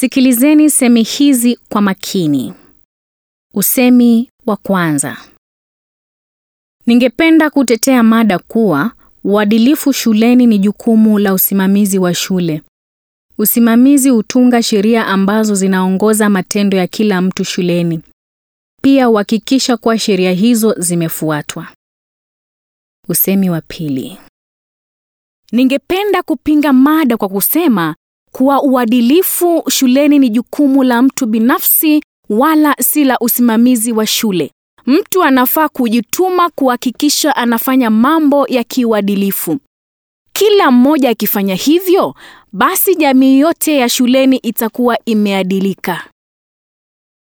Sikilizeni semi hizi kwa makini. Usemi wa kwanza. Ningependa kutetea mada kuwa uadilifu shuleni ni jukumu la usimamizi wa shule. Usimamizi hutunga sheria ambazo zinaongoza matendo ya kila mtu shuleni. Pia uhakikisha kuwa sheria hizo zimefuatwa. Usemi wa pili. Ningependa kupinga mada kwa kusema kuwa uadilifu shuleni ni jukumu la mtu binafsi wala si la usimamizi wa shule. Mtu anafaa kujituma kuhakikisha anafanya mambo ya kiuadilifu. Kila mmoja akifanya hivyo, basi jamii yote ya shuleni itakuwa imeadilika.